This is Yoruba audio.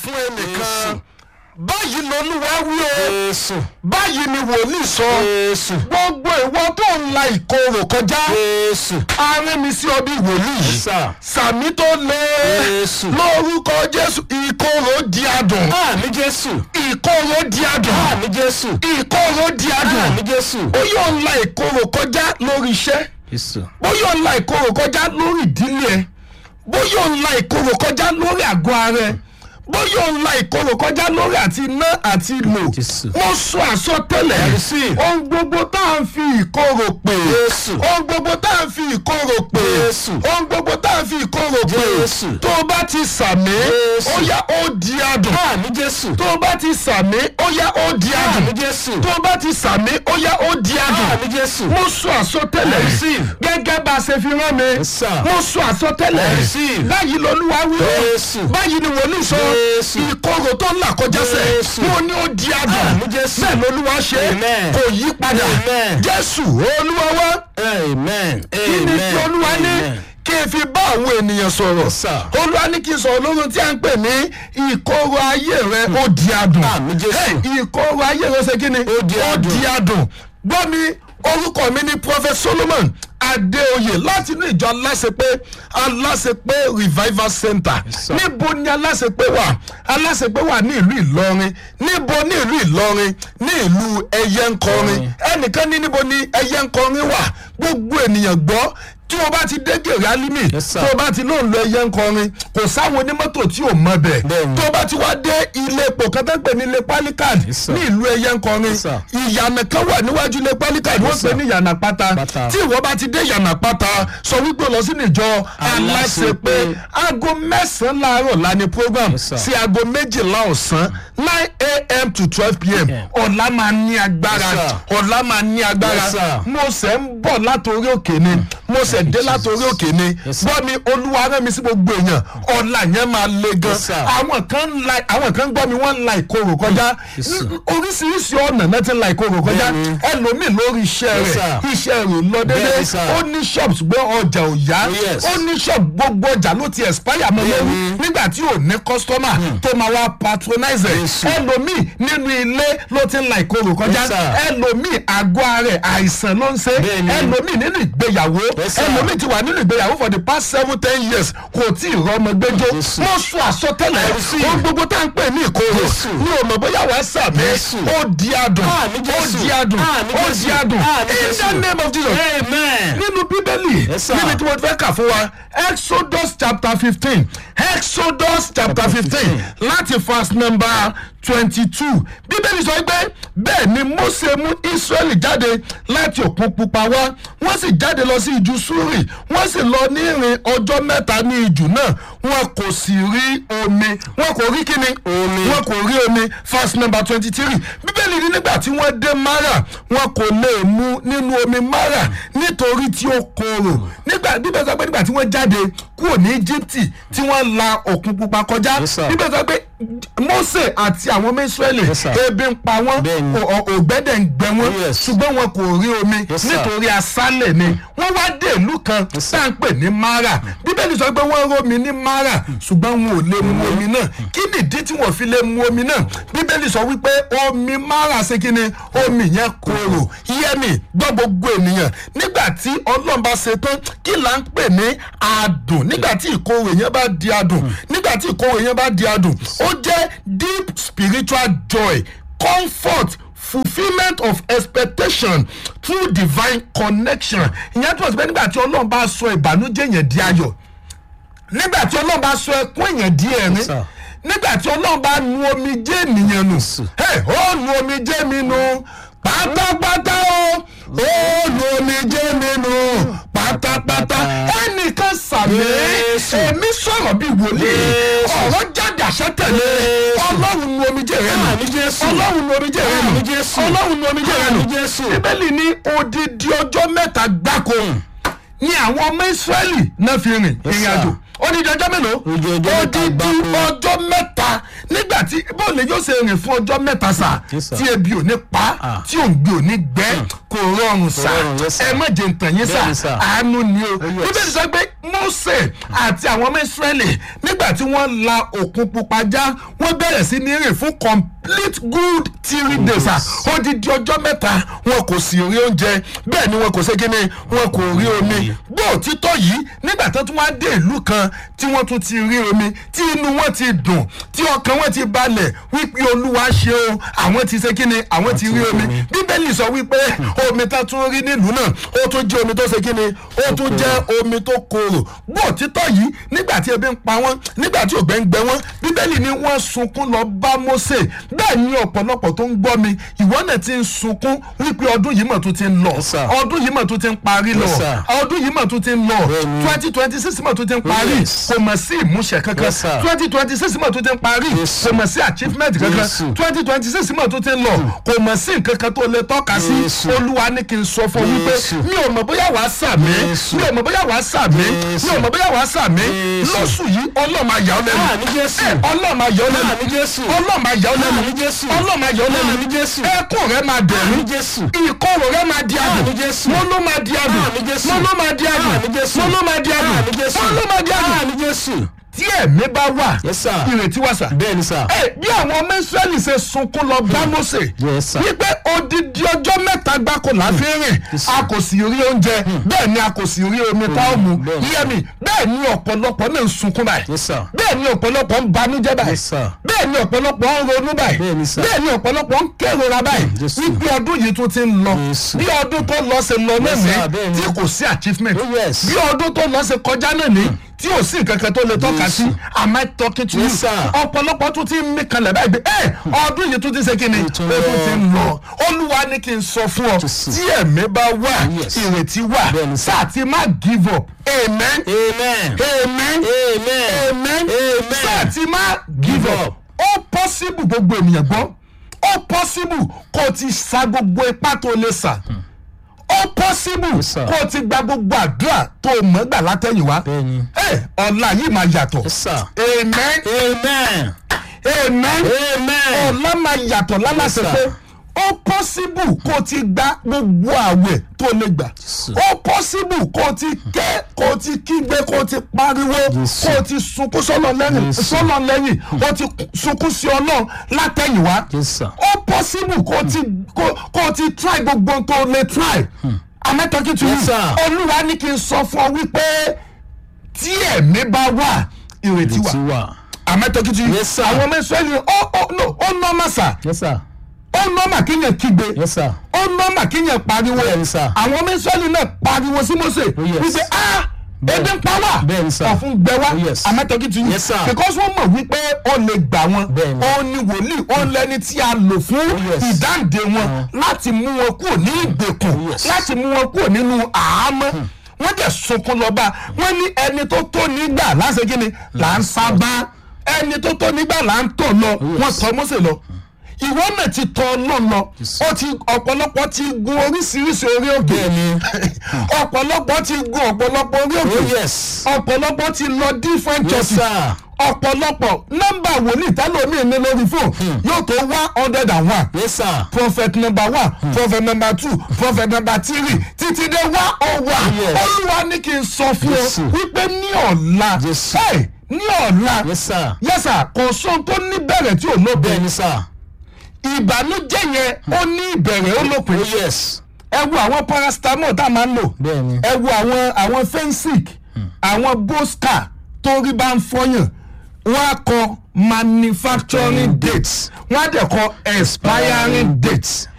fún ẹnìkan báyìí lolúwa wí o Jésù. báyìí ni wòlíì sọ Jésù. gbogbo ìwọ tó ń la ìkorò kọjá Jésù. arìn mi sí ọbí wòlíì yìí Sà. sàmì tó lé Jésù. lórúkọ jésù ìkorò di adùn Àmì Jésù. ìkorò di adùn Àmì Jésù. ìkorò di adùn Àmì Jésù. ó yóò ń la ìkorò kọjá lórí iṣẹ́ Jésù. bó yóò ń la ìkorò kọjá lórí ìdílé ẹ bó yóò ń la ìkorò kọjá lórí àgọ́ ara ẹ bó yóò ń la ìkorò kọjá lórí àti iná àti lò Jésù. mo sọ àsọtẹ́lẹ̀ Receive. ohun gbogbo tá à ń fi ìkorò pè Jésù. ohun gbogbo tá à ń fi ìkorò pè Jésù. ohun gbogbo tá à ń fi ìkorò pè Jésù. tó o bá ti sàmì Jésù. ó yá ó di adùn Àmì Jésù. tó o bá ti sàmì ó yá ó di Àmì adùn Jésù. tó o bá ti sàmì ó yá ó di adùn Àmì Jésù. mo sọ àsọtẹ́lẹ̀ Receive. gẹ́gẹ́ bá a ṣe fi rán mi Yes, sir. mo sọ àsọtẹ́lẹ̀ Receive. báyìí lolúwa wí o Jésù. báyìí ni wòlíì sọ Jésù. ìkorò tó ń là kọjá sẹ Jésù. mo ní ó di adùn Àmì Jésù. bẹ́ẹ̀ lolúwa ṣe Amen. kò yí padà Amen. jésù olúwa wá Amen. kí ni tí olúwa ní Amen. kí n fi bá àwọn ènìyàn sọ̀rọ̀ Yes, sir. olúwa ní kí n sọ̀rọ̀ lóhun tí a ń pè ní ìkorò ayé rẹ ó di adùn Àmì Jésù. Hey, ìkorò ayé rẹ ṣe kí ni Ó di adùn. adùn gbọ́ mi orúkọ mi ní prophet solomon adéoyè láti inú ìjọ aláṣepé aláṣepé revival center Yes, sir. níbo ni aláṣepé wà aláṣepé wà ní ìlú ìlọrin níbo ní ìlú ìlọrin ní ìlú ẹyẹnkọrin ẹnìkan ní níbo ni ẹyẹnkọrin wà gbogbo ènìyàn gbọ́ tí o bá ti dé gèrè alimi Yes, sir. tó o bá ti lóun lọ ẹyẹnkọrin kò sáwọn onímọ́tò tí ò mọ bẹ̀ Bẹ́ẹ̀ni. tó o bá ti wá dé ilé epo kan tó ń pè ní ilé palikad Yes, sir. ní ìlú ẹyẹnkọrin Yes, sir. ìyànà kan wà níwájú ilé palikad wọ́n Yes, pè sir. ní ìyànà pátá Pátá. tí ìwọ bá ti dé ìyànà pátá sọ wípé o lọ sínú ìjọ aláṣepé Aláṣepé. aago mẹ́sàn-án láàárọ̀ la ni program Yes, sir. sí aago méjìlá ọ̀sán nine a.m. to twelve p.m. ọ̀la máa ní agbára Yes, sir. ọ̀la máa ní agbára Yes, sir. mo ṣẹ̀ ń bọ̀ látòrí òkè ni mo ṣẹ̀ dé látòrí òkè ni Yes, sir. gbọ́ mi olúwa rán mi sí gbogbo èèyàn ọ̀la yẹn máa le gan Yes, sir. àwọn kan ń la àwọn kan gbọ́ mi wọ́n ń la ìkorò kọjá Yes, sir. N- oríṣiríṣi ọ̀nà náà ti ń la ìkorò kọjá Bẹ́ẹ̀ni. ẹlòmíì lórí iṣẹ́ Yes, rẹ̀ sir. iṣẹ́ rẹ̀ ò lọ déédéé Bẹ́ẹ̀ni, sir. ó ní shop ṣùgbọ́n ọjà ò yá Oh, yes. ó ní shop gbogbo ọjà ló ti expire mọ́ lórí Bẹ́ẹ̀ni. nígbà tí ò ní customer tó máa wá patronize ẹ̀ Yes. ẹlòmíì nínú ilé ló ti ń la ìkorò kọjá Yes, sir. ẹlòmíì àgọ́ ara ẹ̀ àìsàn ló ń ṣe Bẹ́ẹ̀ni. ẹlòmíì nínú ìgbéyàwó Yes, sir. ẹlòmíì ti wà nínú ìgbéyàwó for the past seven ten years kò tí ì rọmọ gbẹjọ Yes. mo sọ àsọtẹ́lẹ̀ I receive. ohun gbogbo tá à ń pè ní ìkorò Yes. ní o mọ̀ bóyá wàá sàmì Yes. ó di adùn Àmì ó Jésù. di adùn Àmì ó Jésù. di adùn Àmì in Jésù. the name of Jesus Amen. nínú bíbélì Yes, sir. níbi tí mo fẹ́ kà fún wa exodus chapter fifteen exodus chapter fifteen láti verse number twenty two bíbélì sọ pé bẹ́ẹ̀ ni mose mú israẹli jáde láti òkun pupa wá wọ́n sì jáde lọ sí ìjù súrì wọ́n sì lọ ní ìrìn ọjọ́ mẹ́ta ní ìjù náà wọn kò sì rí omi wọn kò rí kíni Omi. wọn kò rí omi verse number twenty three bíbélì ní nígbà tí wọ́n dé mara wọn kò lè mu nínú omi mara nítorí tí ó korò nígbà bíbélì sọ pé nígbà tí wọ́n jáde kúrò ní íjíbítì tí wọ́n la òkun pupa kọjá Yes, sir. bíbélì sọ pé mose àti àwọn ọmọ israẹli Yes, sir. ebi ń pa wọ́n Bẹ́ẹ̀ni. ò- ò- ògbẹ́dẹ̀ ń gbẹ wọ́n Yes. ṣùgbọ́n wọn kò rí omi Yes, sir. nítorí aṣálẹ̀ ni wọ́n wá dé ìlú kan Yes, sir. tá à ń pè ní mara bíbélì sọ pé wọ́n rómi ní mara ṣùgbọ́n wọn ò lè mu omi náà kí nìdí tí wọ́n fi lè mu omi náà bíbélì sọ wípé omi mara ṣe kí ni omi yẹn korò yẹmi gbọ́ gbogbo ènìyàn nígbà tí ọlọ́run bá ṣe tán kí là ń pè ní adùn nígbà tí ìkorò yẹn bá di adùn nígbà tí ìkorò yẹn bá di adùn ó jẹ́ deep spiritual joy comfort fulfilment of expectation through divine connection ìyẹn tó ń sọ pé nígbà tí ọlọ́run bá sọ ìbànújẹ́ yẹn di ayọ̀ nígbà tí ọlọ́run bá sọ ẹkún èèyàn di ẹ̀rín sir. nígbà tí ọlọ́run bá nu omi jẹ́ ènìyàn nù Hey, ó nu omi jẹ́ mi nù pátápátá o ó nu omi jẹ́ mi nù pátápátá ẹnìkan sàmì Jésù. èmi sọ̀rọ̀ bíi wòlíì Jésù. ọ̀rọ̀ jáde àṣẹ tẹ̀lé Jésù. ọlọ́run nu omi jẹ́ rẹ nù Àmì Jésù. ọlọ́run nu omi jẹ́ rẹ nù Àmì Jésù. ọlọ́run nu omi jẹ́ rẹ nù Àmì Jésù. bíbélì ní odidi ọjọ́ mẹ́ta gbáko ni àwọn ọmọ ìsírẹ́lì náà fi rìn ìrìn àjò odidi ọjọ́ mélòó Odidi ọjọ́ mẹ́ta odidi gbáko. ọjọ́ mẹ́ta nígbà tí bóòlù lè yóò ṣe rìn fún ọjọ́ mẹ́ta sà Yes, sir. tí ebi ò ní pa Ah. tí òǹgbẹ ò ní gbẹ kò rọrùn sà rọrùn, yes, sir. ẹ má jẹ ntàn yín Bẹ́ẹ̀ni, sà sir. àánú ni o yes. bíbélì sọ pé mose àti àwọn ọmọ israẹli nígbà tí wọ́n la òkun pupa já wọ́n bẹ̀rẹ̀ sí ní rìn fún complete good three days sà odidi ọjọ́ mẹ́ta wọn kò sì rí oúnjẹ bẹ́ẹ̀ ni wọn kò ṣe kíni wọn kò rí omi bó òtítọ́ yìí nígbà tó tún wá dé ìlú kan tí wọ́n tún ti rí omi tí inú wọn ti dùn tí ọkàn wọn ti balẹ̀ wípé olúwa ṣe o àwọn ti ṣe kíni àwọn ti rí omi bíbélì sọ wípé omi tá tún rí nílùú náà ó tún jẹ́ omi tó ṣe kíni ó tún jẹ́ omi tó korò bó òtítọ́ yìí nígbà tí ebi ń pa wọ́n nígbà tí ògbẹ́ ń gbẹ wọ́n bíbélì ni wọ́n sunkún lọ bá Mósè bẹ́ẹ̀ ni ọ̀pọ̀lọpọ̀ tó ń gbọ́ mi ìwọ náà ti ń sunkún wípé ọdún yìí mọ̀ tó ti ń lọ Yes, sir. ọdún yìí mọ̀ tó ti ń parí lọ Yes, sir. ọdún yìí mọ̀ tó ti ń lọ Bẹ́ẹ̀ni. twenty twenty six mọ̀ tó ti ń parí Yes. kò mọ̀ sí ìmúṣẹ kankan Yes, sir. twenty twenty six mọ̀ tó ti ń parí Yes. kò mọ̀ sí achievement kankan Yes. twenty twenty six mọ̀ tó ti ń lọ kò mọ̀ sí nǹkan kan tó lè tọ́ka sí Yes. olúwa ní kí n sọ fún wípé Yes. mi ò mọ̀ bóyá wàá sàmì Yes. mi ò mọ̀ bóyá wàá sàmì Yes. mi ò mọ̀ bóyá wàá sàmì Yes. lóṣù yìí ọlọ́mọ àyà ọ lẹ́nu Àmì Jésù. Ẹ, ọlọ́mọ àyà ọ lẹ́nu Àmì Jésù. ọlọ́mọ àyà ọ lẹ́nu Àmì Jésù. ọlọ́mọ àyà ọ lẹ́nu Àmì Jésù. ẹkún rẹ máa dẹ̀rù Àmì Jésù. ìkorò rẹ máa di Àmì adùn Jésù. mo ló máa di adùn Àmì Jésù. mo ló máa di adùn Àmì Jésù. mo ló máa di adùn Àmì Jésù. mo ló máa di adùn Àmì Jésù. tí ẹ̀mí bá wà Yes, sir. ìrètí wà sà Bẹ́ẹ̀ni sà. ẹ bí àwọn ọmọ israẹli ṣe sunkún lọ bá Mósè Yes, sir. wípé odidi ọjọ́ mẹ́ta gbáko la fi rìn a kò sì rí oúnjẹ bẹ́ẹ̀ ni a kò sì rí omi tá a mú bẹ́ẹ̀ ni. yẹ́mi bẹ́ẹ̀ ni ọ̀pọ̀lọpọ̀ náà ń sunkún báyìí Yes, sir. bẹ́ẹ̀ ni ọ̀pọ̀lọpọ̀ ń banújẹ́ báyìí Yes, sir. bẹ́ẹ̀ ni ọ̀pọ̀lọpọ̀ ń ronú báyìí Bẹ́ẹ̀ ni, sir. bẹ́ẹ̀ ni ọ̀pọ̀lọpọ̀ ń kérora báyìí Yes, sir. wípé ọdún yìí tún ti ń lọ Yes, sir. bí ọdún tó lọ ṣe lọ náà Yes, ní sir. Bẹ́ẹ̀ ni. tí kò sí achievement Oh, yes. bí ọdún tó lọ ṣe kọjá náà ní tí ò sí nǹkan kan tó lè tọ́ka Yes. sí am I talking to you Yes, sir. ọ̀pọ̀lọpọ̀ tún ti ń mí kanlẹ̀ báyìí pé ẹ ọdún yìí tún ti ṣe kí ni ó tún tún lọ. ti ń lọ olúwa ní kí n sọ fún ọ Jésù. tí ẹ̀mí bá wà Yes. ìrètí wà Bẹ́ẹ̀ ni, sir. sáà ti má give up amen Amen. amen Amen. amen Amen. sáà ti má give Give up up. ó possible gbogbo ènìyàn gbọ́ ó possible kó o ti sa gbogbo ipá tó lè sà ó possible Yes, sir. kó o ti gba gbogbo àdúrà tó o mọ̀ gbà látẹ̀yìnwá Bẹ́ẹ̀ni. ẹ ọ̀la yìí máa yàtọ̀ Yes, sir. amen Amen. amen Amen. ọ̀la máa yàtọ̀ lálàsẹ̀ Yes, pé sir. ó possible kó o ti gba gbogbo àwẹ̀ tó o lè gbà sir. ó possible kó o ti ké kó o ti kígbe kó o ti pariwo Yes, sir. kó o ti sunkún sọ́nà lẹ́yìn Yes, sir. sọ́nà lẹ́yìn ó ti sunkún sí ọlọ́run látẹ̀yìnwá Yes, sir. ó possible kó o ti kó kó o ti try gbogbo ohun tó o lè try am I talking to Yes, you sir. olúwa ní kí n sọ fún ọ wípé tí ẹ̀mí bá wà ìrètí wà Ti wà. am I talking to you Yes, sir. àwọn ọmọ ìsọ́yìn ó ó no ó nọ́ọ̀mà sà Yes, sir. ó nọ́ọ̀mà kéèyàn kígbe Yes, sir. ó nọ́ọ̀mà kéèyàn pariwo Bẹ́ẹ̀ni, sir. àwọn ọmọ ìsọ́yìn náà pariwo sí Mósè yes. wípé ah ebi ń pa wá Bẹ́ẹ̀ni, sir. ọ̀fun gbẹ wá Oh, yes. am I talking to you Yes, sir. because wọ́n mọ̀ wípé ó lè gbà wọn Bẹ́ẹ̀ni. ó ní wòlíì ó lẹ́ni tí a lò fún yes. ìdáǹdè wọn láti mú wọn kúrò ní ìgbèkùn Oh, yes. láti mú wọn kúrò nínú àhámọ́ wọ́n dẹ̀ sunkún lọ́ba wọ́n ní ẹni tó tó nígbà láṣẹ kí ni là ń sábà ẹni tó tó nígbà là ń tọ̀ lọ wọ́n tọ́ Mósè lọ ìwọ náà ti tọ̀ Ọlọ́run lọ ó ti ọ̀pọ̀lọpọ̀ ti gun oríṣiríṣi orí òkè ọ̀pọ̀lọpọ̀ ti gun ọ̀pọ̀lọpọ̀ orí òkè Oh, yes. ọ̀pọ̀lọpọ̀ ti lọ different Yes, churches sir. ọ̀pọ̀lọpọ̀ nọ́mbà wòlíì tẹ́lómi ní lórí fóònù yóò tó one hundred and one Yes, sir. prophet number one prophet number two prophet number three títí dé one oh one Yes. olúwa ní kí n sọ fún ọ Jésù. wípé ní ọ̀la Jésù. Hey, ní ọ̀la Yes, sir. yẹ́sà kò sóhun tó ní bẹ̀rẹ̀ tí ò lópin Bẹ́ẹ̀ni, sir. ìbànújẹ́ yẹn ó ní ìbẹ̀rẹ̀ ó lópin Oh, yes. ẹ wo àwọn paracetamol tá a máa ń lò Bẹ́ẹ̀ni. ẹ wo àwọn àwọn fensic àwọn bosca torí bá ń fọyàn wọ́n á kọ manufacturing dates wọ́n á dẹ̀ kọ expiring dates